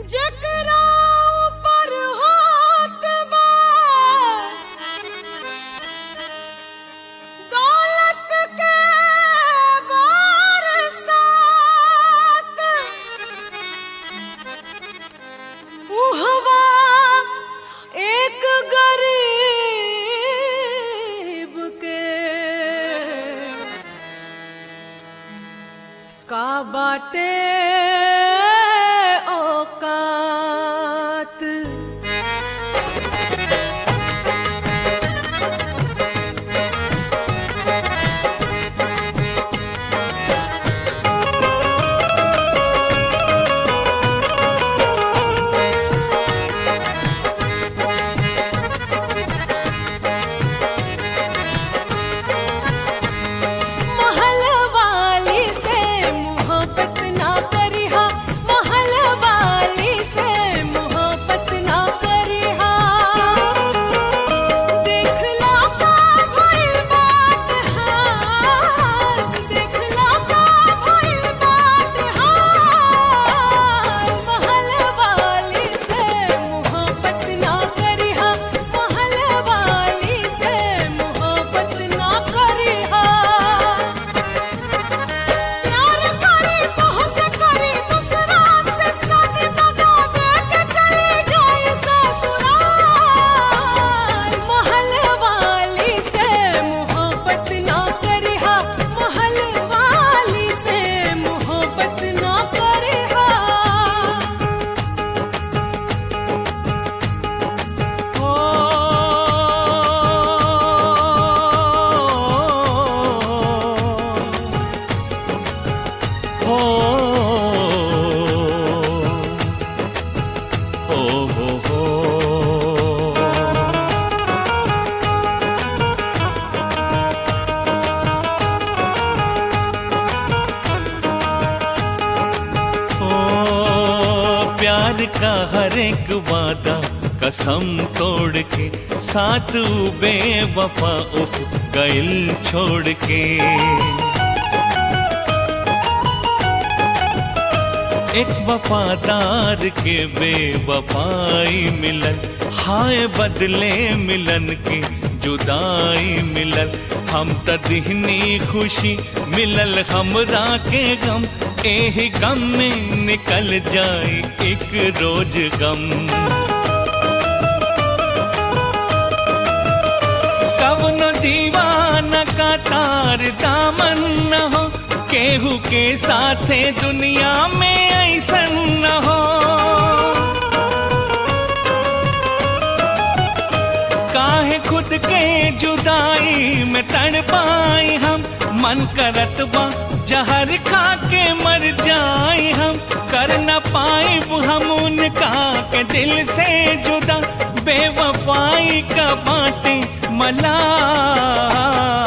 जकरा ऊपर होत बा दौलत के बरसात उहवा एक गरीब के का बाटे औकात महल वाली से मोहब्बत ना करिहा महल वाली से मोहब्बत ना करिहा देखला का भइल बात हाल देखला का भइल बात हाल महल वाली से मोहब्बत ना करिहा महल वाली से मोहब्बत ना करिहा प्यार करे तोहसे करे दूसरा से शादी दगा दे के चली जाए ससुराल महल वाली से मोहब्बत ना करिहा महल वाली से मोहब्बत ना करिहा ओ हो हो हो हो ओ प्यार का हर एक वादा कसम तोड़ के साथ बेवफा उफ गइल छोड़ के एक वफादार के बेवफाई मिलन हाय बदले मिलन के जुदाई मिलल हम त दिहनी खुशी मिलल हमरा के गम एही गम में निकल जाए एक रोज गम कवनो दीवाना का तार दामन न हो केहू के साथे दुनिया में ऐसन न हो काहे खुद के जुदाई में तड़ पाई हम मन करत बा जहर खा के मर जाए हम कर न पाए हम उनका के दिल से जुदा बेवफाई का बाटे मला